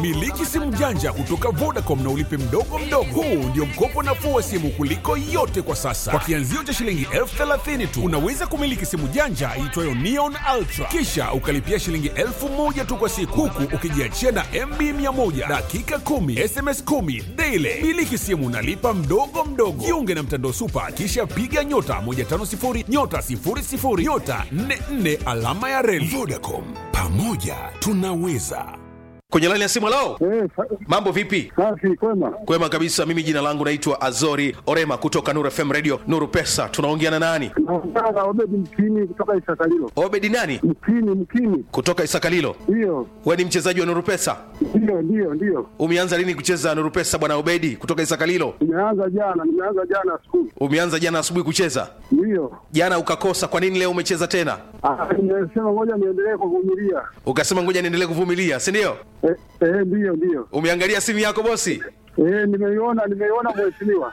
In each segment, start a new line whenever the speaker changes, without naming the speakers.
Miliki simu janja kutoka Vodacom na ulipe mdogo mdogo. Huu ndio mkopo nafuu wa simu kuliko yote kwa sasa. Kwa kianzio cha shilingi elfu thelathini tu unaweza kumiliki simu janja iitwayo Neon Ultra, kisha ukalipia shilingi elfu moja tu kwa siku, huku ukijiachia na MB 100 dakika 10 SMS 10 daily. Miliki simu nalipa mdogo mdogo. Jiunge na mtandao Supa, kisha piga nyota 150 nyota 00 nyota 44 alama ya reli. Vodacom, pamoja tunaweza.
kwenye laini ya simu lao
Eh, sa-
mambo vipi
safi kwema.
kwema kabisa mimi jina langu naitwa azori orema kutoka nuru fm radio nuru pesa tunaongea na nani
Naongea na Obedi Mkini kutoka Isakalilo.
obedi nani
Mkini, Mkini,
kutoka isakalilo
ndiyo
we ni mchezaji wa nuru pesa
ndiyo ndiyo ndiyo.
umeanza lini kucheza nuru pesa bwana obedi kutoka isakalilo
Nimeanza jana, nimeanza jana siku
umeanza jana asubuhi kucheza
ndiyo.
jana ukakosa kwa nini leo umecheza tena
Ah, Nimesema ngoja niendelee kuvumilia.
ukasema ngoja niendelee kuvumilia si ndio
Eh, eh, ndiyo ndiyo.
umeangalia simu yako bosi
Eh, nimeiona nimeiona mheshimiwa.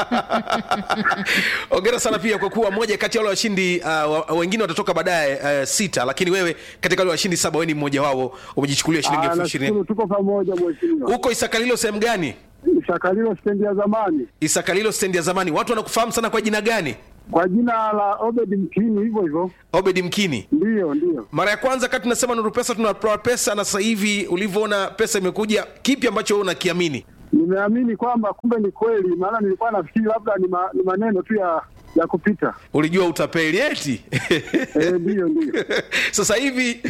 ongera sana pia kwa kuwa moja kati ya wale washindi uh, wa- wengine watatoka baadaye uh, sita lakini wewe katika wale washindi saba wewe ni mmoja wao umejichukulia shilingi
Ah,
elfu ishirini
nashukuru tuko pamoja mheshimiwa.
huko isakalilo sehemu gani
Isakalilo stendi ya zamani
isakalilo stendi ya zamani watu wanakufahamu sana kwa jina gani
kwa jina la Obedi Mkini, hivyo hivyo.
obedi mkini
Ndiyo ndiyo.
mara ya kwanza kati tunasema nuru pesa tunatoa pesa na sasa hivi ulivyoona pesa imekuja kipi ambacho wewe unakiamini
Nimeamini kwamba kumbe ni kweli, maana nilikuwa nafikiri labda ni, ma, ni maneno tu ya ya kupita.
ulijua utapeli eti
Eh, ndiyo ndiyo.
sasa hivi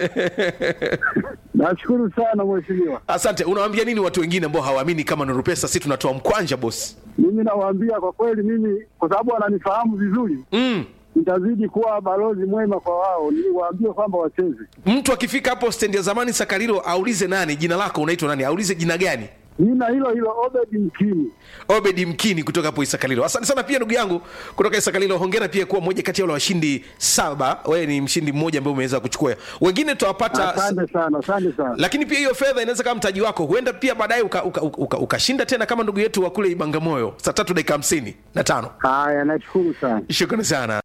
Nashukuru sana mheshimiwa.
asante unawaambia nini watu wengine ambao hawaamini kama nuru pesa si tunatoa mkwanja bosi
Mimi nawaambia kwa kweli, mimi kwa sababu wananifahamu vizuri,
mm.
nitazidi kuwa balozi mwema kwa wao, niwaambie kwamba wacheze.
mtu akifika hapo stendi ya zamani sakarilo aulize nani jina lako unaitwa nani aulize jina gani
Nina hilo hilo Obedi Mkini.
obedi mkini kutoka hapo isakalilo asante sana pia ndugu yangu kutoka isakalilo hongera pia kuwa moja kati ya wale washindi saba wewe ni mshindi mmoja ambaye umeweza kuchukua wengine tutawapata
Asante sana, asante sana.
lakini pia hiyo fedha inaweza kama mtaji wako huenda pia baadaye ukashinda uka, uka, uka, ukashinda tena kama ndugu yetu wa kule ibangamoyo saa tatu dakika hamsini na tano
Haya, nashukuru sana.
shukrani sana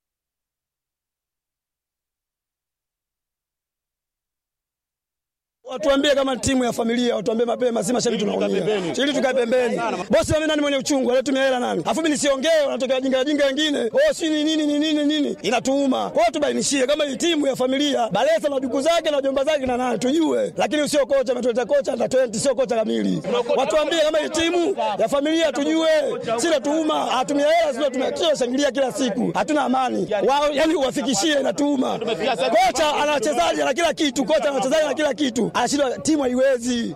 Watuambie kama timu ya familia, watuambie mapema, si mashabiki tunaumia. Ili tukae pembeni. Bosi mimi nani mwenye uchungu, anatumia hela nani? Alafu mimi nisiongee, wanatokea wajinga wajinga wengine. Oh, si ni nini ni nini nini? Inatuuma. Kwa hiyo tubainishie kama hii timu ya familia, Balesa na duku zake na jomba zake na nani tujue. Lakini sio kocha ametuleta kocha na 20 sio kocha kamili. Watuambie kama hii timu ya familia tujue. Si natuuma, hatumia hela sio tumia shangilia kila siku. Hatuna amani. Wao yani uwafikishie inatuuma. Kocha ana wachezaji na kila kitu, kocha ana wachezaji na kila kitu. Anashindwa timu haiwezi.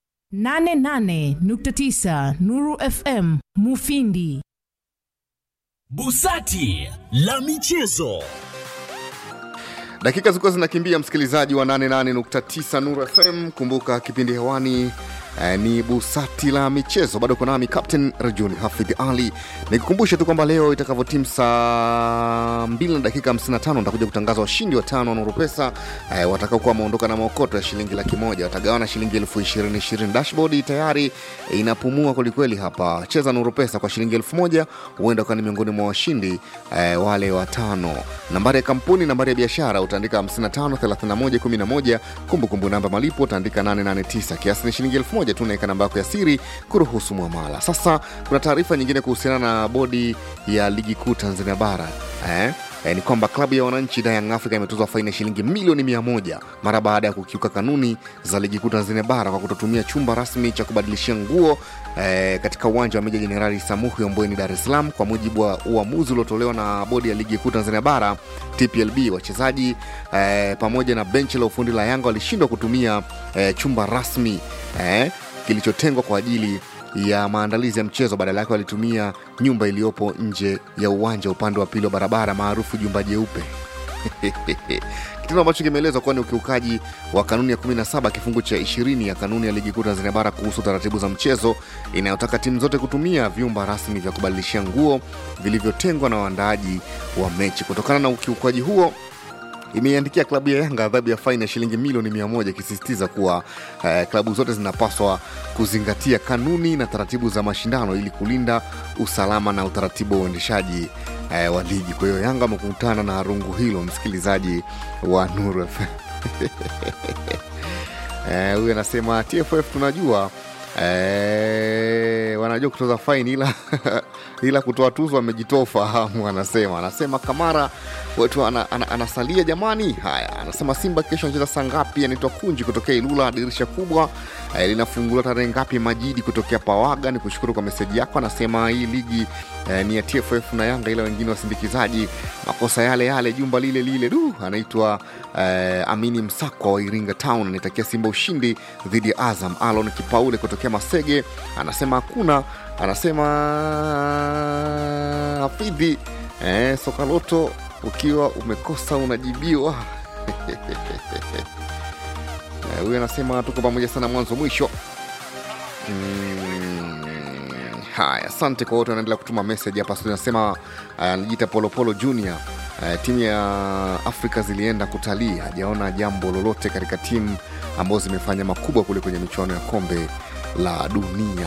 88.9 Nuru FM Mufindi.
Busati la michezo.
dakika zilikuwa zinakimbia msikilizaji wa 88.9 Nuru FM. Kumbuka kipindi hewani eh, ni busati la michezo. Bado uko nami Captain Rajuni Hafidh Ali, nikukumbushe tu kwamba leo itakavyotimu saa 2 na dakika 55 nitakuja kutangaza washindi watano wa Nuru Pesa eh, watakaokuwa wameondoka na maokoto ya shilingi laki moja watagawana shilingi elfu ishirini ishirini. Dashboard tayari eh, inapumua kwelikweli hapa. Cheza Nuru Pesa kwa shilingi elfu moja huenda ukawa ni miongoni mwa washindi eh, wale watano. Nambari ya kampuni, nambari ya biashara utaandika 55 31 11. Kumbukumbu namba malipo utaandika 889. Kiasi ni shilingi elfu moja tu, unaweka namba yako ya siri kuruhusu mwamala. Sasa kuna taarifa nyingine kuhusiana na bodi ya ligi kuu Tanzania bara eh? Eh, ni kwamba klabu ya wananchi da Young Africa imetozwa faini ya shilingi milioni mia moja mara baada ya kukiuka kanuni za ligi kuu Tanzania bara kwa kutotumia chumba rasmi cha kubadilishia nguo eh, katika uwanja wa Meja Jenerali Samuhi Ombweni, Dar es Salaam. Kwa mujibu wa uamuzi uliotolewa na bodi ya ligi kuu Tanzania bara TPLB, wachezaji eh, pamoja na benchi la ufundi la Yanga walishindwa kutumia eh, chumba rasmi eh, kilichotengwa kwa ajili ya maandalizi ya mchezo. Badala yake walitumia nyumba iliyopo nje ya uwanja upande wa pili wa barabara maarufu jumba jeupe. kitendo ambacho kimeelezwa kuwa ni ukiukaji wa kanuni ya 17 kifungu cha 20 ya kanuni ya ligi kuu Tanzania bara kuhusu taratibu za mchezo inayotaka timu zote kutumia vyumba rasmi vya kubadilishia nguo vilivyotengwa na waandaaji wa mechi. Kutokana na ukiukaji huo imeiandikia klabu ya Yanga adhabu ya faini ya shilingi milioni mia moja ikisisitiza kuwa eh, klabu zote zinapaswa kuzingatia kanuni na taratibu za mashindano ili kulinda usalama na utaratibu wa uendeshaji eh, wa ligi. Kwa hiyo Yanga amekutana na rungu hilo, msikilizaji wa Nuru FM. Eh, huyu anasema TFF tunajua eh, wanajua kutoza faini ila ila kutoa tuzo amejitoa ufahamu, anasema anasema Kamara wetu ana, ana, anasalia jamani. Haya, anasema Simba kesho anacheza saa ngapi? Anaitwa Kunji kutokea Ilula, dirisha kubwa eh, linafunguliwa tarehe ngapi? Majidi kutokea Pawaga, ni kushukuru kwa meseji yako. Anasema hii ligi eh, ni ya TFF na Yanga, ila wengine wasindikizaji makosa yale yale, jumba lile lile. Du, anaitwa eh, Amini Msakwa wa Iringa Town, anaitakia Simba ushindi dhidi ya Azam. Alon Kipaule kutokea Masege anasema hakuna anasema hafidhi eh, sokaloto ukiwa umekosa unajibiwa Eh, huyu anasema tuko pamoja sana mwanzo mwisho Mm, haya asante kwa wote wanaendelea kutuma message hapa studio anasema anajiita polopolo junior Uh, timu ya afrika zilienda kutalii hajaona jambo lolote katika timu ambazo zimefanya makubwa kule kwenye michuano ya kombe la dunia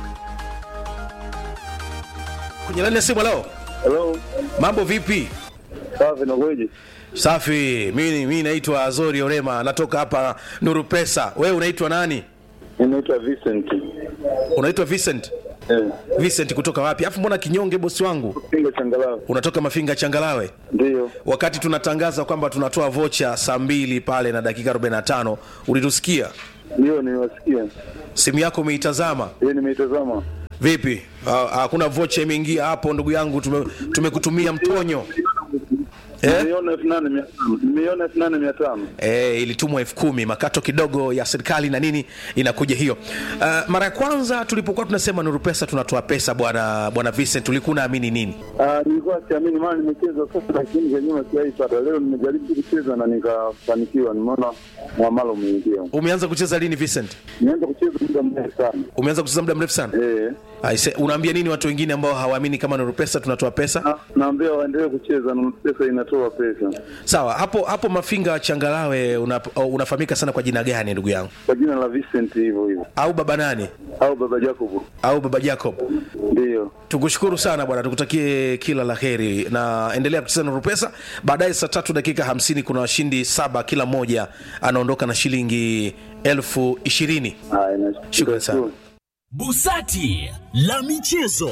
kwenye laini ya simu leo
Hello,
mambo vipi
safi nakueje?
safi mi mi naitwa azori orema natoka hapa nuru pesa wewe unaitwa nani
Ninaitwa Vincent.
unaitwa vincent
Eh,
vincent kutoka wapi afu mbona kinyonge bosi wangu
Pinga changalawe.
unatoka mafinga changalawe
Ndio.
wakati tunatangaza kwamba tunatoa vocha saa mbili pale na dakika 45 ulitusikia
Ndio niwasikia.
simu yako umeitazama
Yeye nimeitazama.
vipi Ha- hakuna vocha imeingia hapo ndugu yangu tume- tumekutumia mtonyo eh?
Nimeiona elfu nane mia tano. Nimeiona elfu nane mia tano.
E, ilitumwa elfu kumi makato kidogo ya serikali na nini inakuja hiyo uh, mara ya kwanza tulipokuwa tunasema nuru pesa tunatoa pesa bwana bwana Vincent ulikuwa unaamini nini
Ah, nilikuwa siamini maana nimecheza sasa lakini za nyuma sijaipata. Leo nimejaribu kucheza na nikafanikiwa. Nimeona mwamalo umeingia.
umeanza kucheza lini Vincent
Nimeanza kucheza muda mrefu sana.
umeanza kucheza muda mrefu sana
Eh.
Aise, unaambia nini watu wengine ambao hawaamini kama nuru pesa tunatoa pesa
Na- Naambia waendelee kucheza na pesa inatoa pesa.
sawa hapo hapo mafinga changalawe una, unafahamika sana kwa jina gani ndugu yangu
Kwa jina la Vincent hivyo hivyo.
au baba nani
Au baba Jacob.
au baba jacob
Ndio.
tukushukuru sana bwana tukutakie kila la heri na endelea kucheza nuru pesa baadaye saa tatu dakika hamsini kuna washindi saba kila mmoja anaondoka na shilingi elfu ishirini
Haya, nashukuru.
Shukrani sana.
Busati la michezo.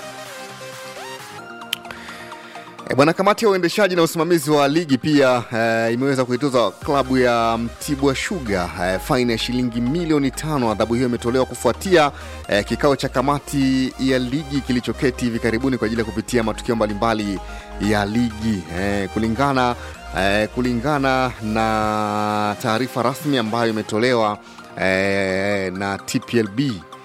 E, bwana kamati ya uendeshaji na usimamizi wa ligi pia e, imeweza kuitoza klabu ya Mtibwa Sugar e, faini ya shilingi milioni tano. Adhabu hiyo imetolewa kufuatia e, kikao cha kamati ya ligi kilichoketi hivi karibuni kwa ajili ya kupitia matukio mbalimbali ya ligi e, kulingana e, kulingana na taarifa rasmi ambayo imetolewa e, na TPLB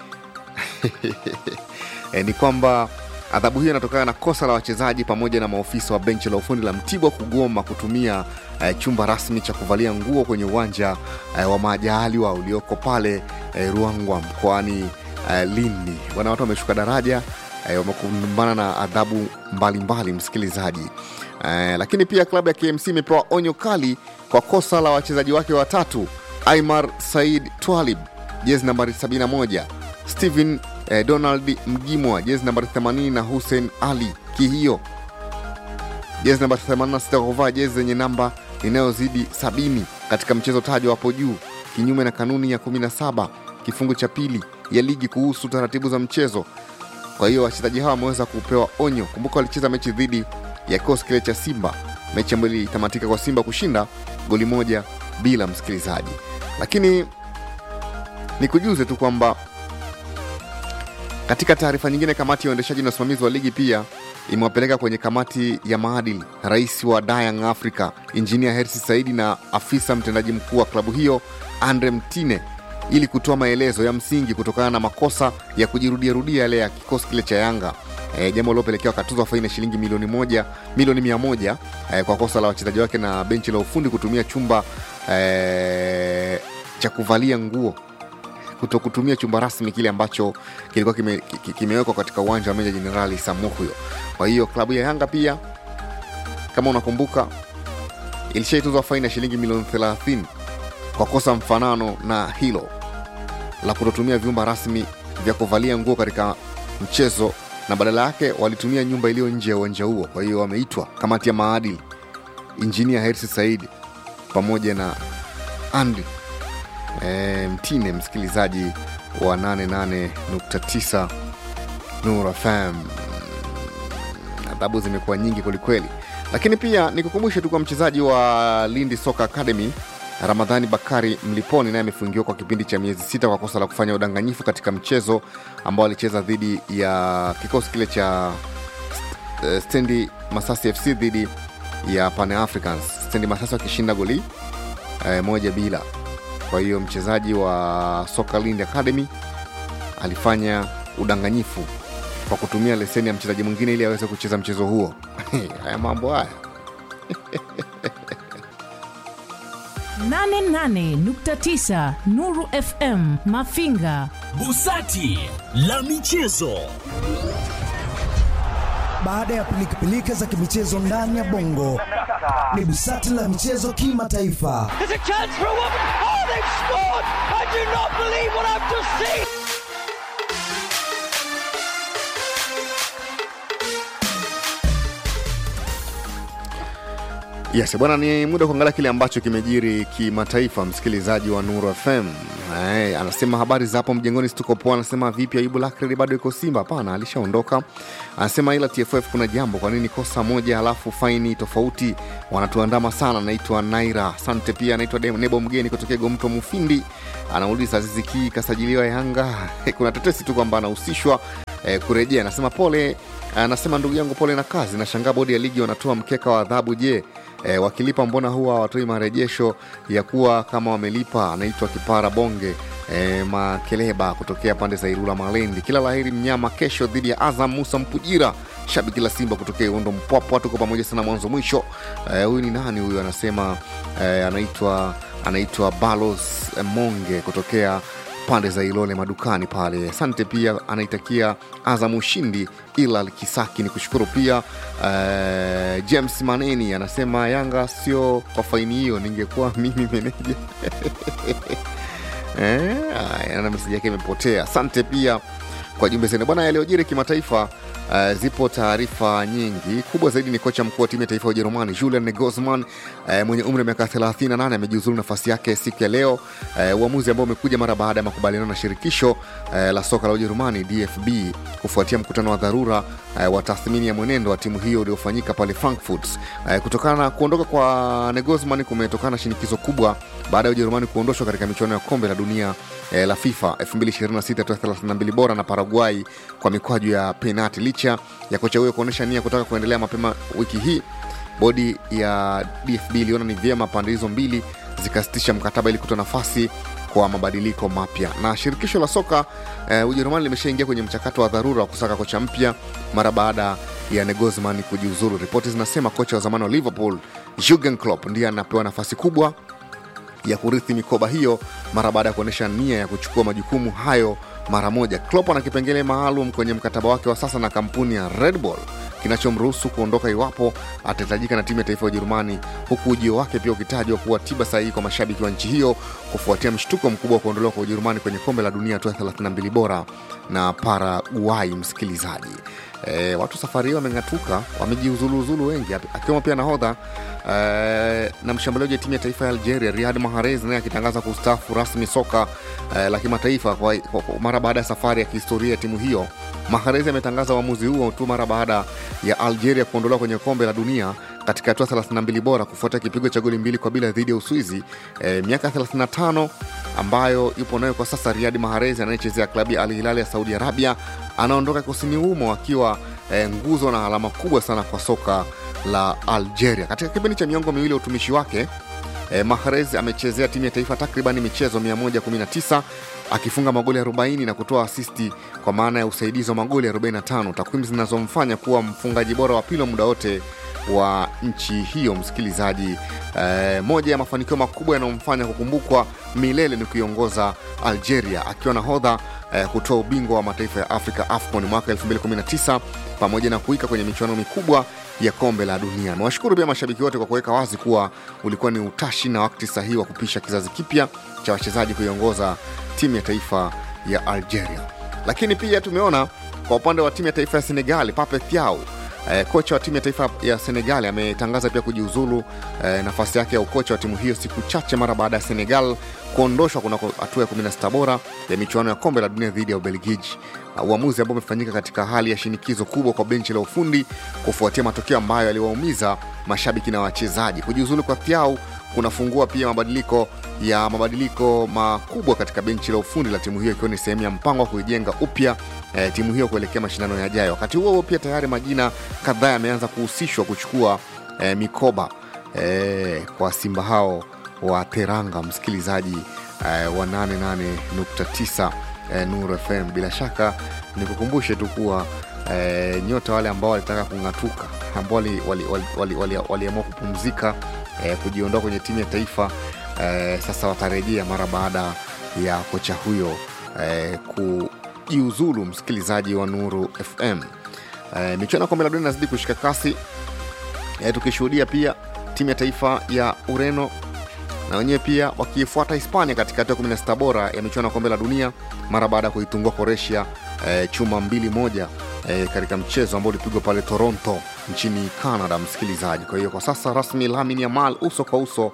e, ni kwamba adhabu hiyo inatokana na kosa la wachezaji pamoja na maofisa wa benchi la ufundi la Mtibwa kugoma kutumia eh, chumba rasmi cha kuvalia nguo kwenye uwanja eh, wa Majaliwa ulioko pale eh, Ruangwa mkoani eh, Lindi. Bwana, watu wameshuka daraja eh, wamekumbana na adhabu mbalimbali, msikilizaji eh, lakini pia klabu ya KMC imepewa onyo kali kwa kosa la wachezaji wake watatu Aimar Said Twalib jezi nambari 71 Stephen eh, Donald Mgimwa jezi nambari 80 na Hussein Ali Kihio jezi namba 86 kwa kuvaa jezi zenye namba inayozidi 70 katika mchezo tajwa hapo juu, kinyume na kanuni ya 17 kifungu cha pili ya ligi kuhusu taratibu za mchezo. Kwa hiyo wachezaji hawa wameweza kupewa onyo. Kumbuka walicheza mechi dhidi ya kikosi kile cha Simba, mechi ambayo ilitamatika kwa Simba kushinda goli moja bila, msikilizaji. Lakini nikujuze tu kwamba katika taarifa nyingine, kamati ya uendeshaji na usimamizi wa ligi pia imewapeleka kwenye kamati ya maadili rais wa Dayang Africa injinia Hersi Saidi na afisa mtendaji mkuu wa klabu hiyo Andre Mtine ili kutoa maelezo ya msingi kutokana na makosa ya kujirudiarudia yale ya kikosi kile cha Yanga e, jambo lilopelekea wakatuzwa faini ya shilingi milioni moja milioni mia moja e, kwa kosa la wachezaji wake na benchi la ufundi kutumia chumba e, cha kuvalia nguo kuto kutumia chumba rasmi kile ambacho kilikuwa kime, ki- kimewekwa katika uwanja wa Meja Jenerali Samuhyo. Kwa hiyo klabu ya Yanga pia kama unakumbuka ilishaitozwa faini ya shilingi milioni 30 kwa kosa mfanano na hilo la kutotumia vyumba rasmi vya kuvalia nguo katika mchezo na badala yake walitumia nyumba iliyo nje ya uwanja huo. Kwa hiyo wameitwa kamati ya maadili, injinia Hersi Said pamoja na Andri e, mtine msikilizaji wa 88.9 Nura FM. Adhabu zimekuwa nyingi kwelikweli, lakini pia nikukumbushe tu kwa mchezaji wa Lindi Soka Academy Ramadhani Bakari Mliponi naye amefungiwa kwa kipindi cha miezi sita kwa kosa la kufanya udanganyifu katika mchezo ambao alicheza dhidi ya kikosi kile cha eh, Stendi Masasi FC dhidi ya Pan Africans, Stendi Masasi wakishinda goli eh, moja bila. Kwa hiyo mchezaji wa Soka Lindi Academy alifanya udanganyifu kwa kutumia leseni ya mchezaji mwingine ili aweze kucheza mchezo huo. haya mambo haya
88.9 Nuru FM Mafinga.
Busati la michezo.
Baada ya pilikapilika za kimichezo ndani ya bongo, ni busati la michezo kimataifa.
Yes, bwana, ni muda wa kuangalia kile ambacho kimejiri kimataifa. Msikilizaji wa Nuru FM Ay, anasema habari za hapo mjengoni, situko poa. Anasema vipi, Ayubu Lakred bado iko Simba? Hapana, alishaondoka. Anasema ila TFF kuna jambo, kwa nini kosa moja halafu faini tofauti? Wanatuandama sana. Naitwa Naira, asante. Pia anaitwa Dem- Nebo Mgeni kutokea Gomto Mufindi, anauliza Azizi Ki kasajiliwa Yanga. kuna tetesi tu kwamba anahusishwa eh, kurejea. Anasema pole, anasema ndugu yangu, pole na kazi. Nashangaa bodi ya ligi wanatoa mkeka wa adhabu. Je, e, wakilipa mbona huwa hawatoi marejesho ya kuwa kama wamelipa? Anaitwa Kipara Bonge e, Makeleba kutokea pande za Ilula Malendi. Kila laheri mnyama kesho dhidi ya Azam. Musa Mpujira shabiki la Simba kutokea Uondo Mpwapwa, tuko pamoja sana mwanzo mwisho. E, huyu ni nani huyu? Anasema e, anaitwa anaitwa Balos Monge kutokea pande za Ilole madukani pale. Asante pia, anaitakia Azam ushindi. Ilal Kisaki ni kushukuru pia. Uh, James Maneni anasema Yanga sio kwa faini hiyo, ningekuwa mimi meneja eh, haya, na meseji yake imepotea. Asante pia kwa jumbe zenu bwana. Yaliyojiri kimataifa Uh, zipo taarifa nyingi. Kubwa zaidi ni kocha mkuu wa timu ya taifa ya Ujerumani Julian Nagelsmann uh, mwenye umri wa miaka 38 amejiuzulu nafasi yake siku ya leo, uh, uamuzi ambao umekuja mara baada ya makubaliano na shirikisho uh, la soka la Ujerumani DFB kufuatia mkutano wa dharura uh, wa tathmini ya mwenendo wa timu hiyo uliofanyika pale Frankfurt. Uh, kutokana na kuondoka kwa Nagelsmann kumetokana na shinikizo kubwa baada ya Ujerumani kuondoshwa katika michuano ya kombe la dunia eh, la FIFA 2026 hatua 32 bora na Paraguay kwa mikwaju ya penati. Licha ya kocha huyo kuonyesha nia kutaka kuendelea mapema wiki hii, bodi ya DFB iliona ni vyema pande hizo mbili zikasitisha mkataba ili kutoa nafasi kwa mabadiliko mapya. Na shirikisho la soka eh, Ujerumani limeshaingia kwenye mchakato wa dharura wa kusaka kocha mpya mara baada ya Nagelsmann kujiuzuru. Ripoti zinasema kocha wa zamani wa Liverpool Jurgen Klopp ndiye anapewa nafasi kubwa ya kurithi mikoba hiyo mara baada ya kuonyesha nia ya kuchukua majukumu hayo mara moja. Klopp ana kipengele maalum kwenye mkataba wake wa sasa na kampuni ya Red Bull kinachomruhusu kuondoka iwapo atahitajika na timu ya taifa ya Ujerumani, huku ujio wake pia ukitajwa kuwa tiba sahihi kwa mashabiki wa nchi hiyo kufuatia mshtuko mkubwa wa kuondolewa kwa Ujerumani kwenye kombe la dunia hatua ya 32 bora na Paraguay. Msikilizaji, e, watu safari hiyo wameng'atuka, wamejiuzuluuzulu wengi, akiwemo pia nahodha e, na mshambuliaji wa timu ya taifa ya Algeria Riyad Mahrez naye akitangaza kustaafu rasmi soka e, la kimataifa kwa, kwa, kwa, mara baada ya safari ya kihistoria ya timu hiyo. Mahrez ametangaza uamuzi huo tu mara baada ya Algeria kuondolewa kwenye kombe la dunia katika hatua 32 bora kufuatia kipigo cha goli mbili kwa bila dhidi ya Uswizi. E, miaka 35 ambayo yupo nayo kwa sasa, Riyad Mahrez anayechezea klabu ya Al Hilal ya Saudi Arabia anaondoka kusini humo akiwa e, nguzo na alama kubwa sana kwa soka la Algeria. Katika kipindi cha miongo miwili ya utumishi wake e, Mahrez amechezea timu ya taifa takriban michezo 119 akifunga magoli 40 na kutoa asisti kwa maana ya usaidizi wa magoli 45, takwimu zinazomfanya kuwa mfungaji bora wa pili wa muda wote wa nchi hiyo. Msikilizaji, e, moja ya mafanikio makubwa yanayomfanya kukumbukwa milele ni kuiongoza Algeria akiwa nahodha e, kutoa ubingwa wa mataifa ya Afrika AFCON mwaka 2019 pamoja na kuika kwenye michuano mikubwa ya kombe la dunia. Nawashukuru pia mashabiki wote kwa kuweka wazi kuwa ulikuwa ni utashi na wakati sahihi wa kupisha kizazi kipya cha wachezaji kuiongoza timu ya taifa ya Algeria. Lakini pia tumeona kwa upande wa timu ya taifa ya Senegal, Pape Thiaw Eh, kocha wa timu ya taifa ya Senegal ametangaza pia kujiuzulu eh, nafasi yake ya ukocha wa timu hiyo siku chache mara baada ya Senegal kuondoshwa kunako hatua ya 16 bora ya michuano ya kombe la dunia dhidi ya Ubelgiji. Uh, uamuzi ambao umefanyika katika hali ya shinikizo kubwa kwa benchi la ufundi kufuatia matokeo ambayo yaliwaumiza mashabiki na wachezaji. Kujiuzulu kwa Thiau kunafungua pia mabadiliko ya mabadiliko makubwa katika benchi la ufundi la timu hiyo ikiwa ni sehemu ya mpango wa kuijenga upya eh, timu hiyo kuelekea mashindano yajayo. Wakati huo huo pia tayari majina kadhaa yameanza kuhusishwa kuchukua eh, mikoba eh, kwa Simba hao wa Teranga, msikilizaji eh, wa 88.9 eh, Nuru FM. Bila shaka nikukumbushe tu kuwa eh, nyota wale ambao walitaka kung'atuka ambao waliamua wali, wali, wali, wali, wali kupumzika eh, kujiondoa kwenye timu ya taifa eh, sasa watarejea mara baada ya kocha huyo eh, kujiuzulu, msikilizaji wa Nuru FM. Eh, michuano ya kombe la dunia inazidi kushika kasi eh, tukishuhudia pia timu ya taifa ya Ureno na wenyewe pia wakiifuata Hispania katika hatua ya 16 bora ya michuano ya kombe la dunia mara baada ya kuitungua Croatia eh, chuma mbili moja eh, katika mchezo ambao ulipigwa pale Toronto nchini Canada, msikilizaji. Kwa hiyo kwa sasa rasmi Lamine Yamal uso kwa uso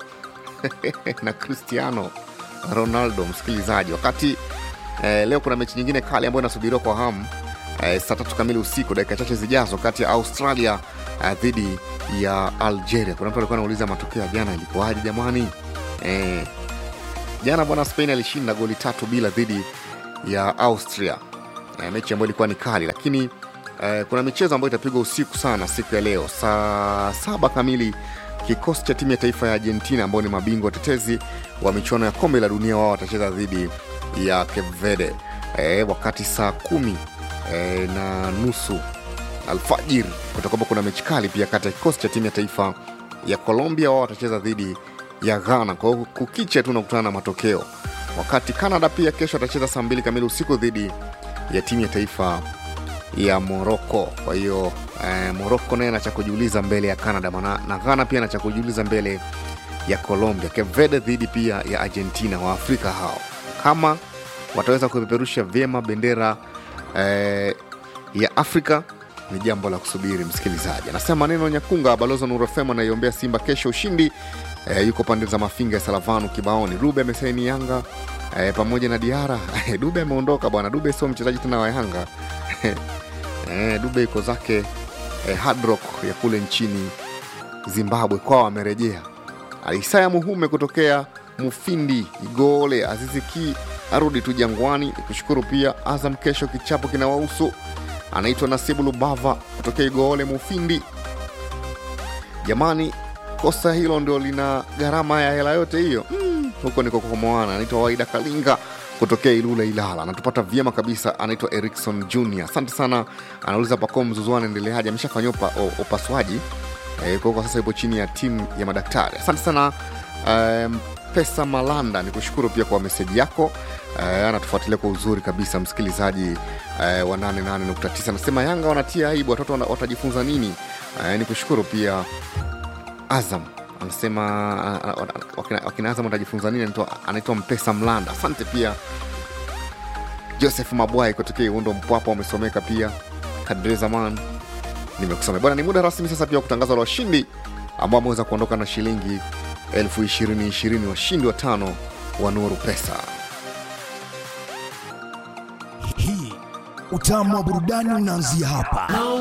na Cristiano Ronaldo, msikilizaji, wakati eh, leo kuna mechi nyingine kali ambayo inasubiriwa kwa hamu eh, saa tatu kamili usiku, dakika chache zijazo, kati ya Australia eh, dhidi ya Algeria. Kuna mtu alikuwa anauliza matokeo ya jana ilikuwaje jamani? Eh, jana bwana Spain alishinda goli tatu bila dhidi ya Austria eh, mechi ambayo ilikuwa ni kali, lakini eh, kuna michezo ambayo itapigwa usiku sana siku ya leo saa saba kamili kikosi cha timu ya taifa ya Argentina ambao ni mabingwa watetezi wa michuano ya kombe la dunia, wao watacheza dhidi ya Cape Verde e, wakati saa kumi e, na nusu alfajiri kutakuwa kuna mechi kali pia kati ya kikosi cha timu ya taifa ya Colombia, wao watacheza dhidi ya Ghana. Kwa hiyo kukicha tu unakutana na matokeo, wakati Canada pia kesho atacheza saa mbili kamili usiku dhidi ya timu ya taifa ya Moroko. Kwa hiyo eh, Moroko naye ana cha kujiuliza mbele ya Canada mana, na Ghana pia ana cha kujiuliza mbele ya Colombia. Cape Verde dhidi pia ya Argentina, wa Afrika hao kama wataweza kupeperusha vyema bendera eh, ya Afrika ni jambo la kusubiri. Msikilizaji anasema maneno Nyakunga, balozi wa Nuru FM anaiombea Simba kesho ushindi. Eh, yuko pande za Mafinga ya Salavanu kibaoni. Rube amesaini Yanga eh, pamoja na Diara Dube ameondoka bwana. Dube sio mchezaji tena wa Yanga eh, Dube iko zake eh, Hard Rock ya kule nchini Zimbabwe kwao amerejea. Isaya Muhume kutokea Mufindi Igole, Azizi Ki arudi tu Jangwani. Kushukuru pia Azam kesho kichapo kinawahusu. Anaitwa Nasibu Lubava kutokea Igole Mufindi. Jamani, kosa hilo ndio lina gharama ya hela yote hiyo mm, huko niko Komoana. Anaitwa Waida Kalinga kutokea Ilula Ilala, anatupata vyema kabisa. Anaitwa Erikson Junior, asante sana. Anauliza Pako Mzuzu anaendeleaje? Ameshafanyia upa, upasuaji e, kwa kwa sasa yupo chini ya timu ya madaktari. Asante sana um, Pesa Malanda, ni kushukuru pia kwa meseji yako uh, anatufuatilia kwa uzuri kabisa msikilizaji uh, wa 88.9 anasema Yanga wanatia aibu, watoto wana- watajifunza nini? Uh, ni kushukuru pia Azam anasema uh, uh, wakina, wakina Azam watajifunza nini? Anaitwa- Anaitwa Mpesa Mlanda. Asante pia Joseph Mabwai kutokea Iundo Mpwapa, wamesomeka pia Kadre Zaman nimekusomea bwana. Ni muda rasmi sasa pia wa kutangaza la washindi ambao wameweza kuondoka na shilingi elfu ishirini ishirini, washindi watano wa Nuru Pesa.
Hii utamu wa burudani unaanzia hapa.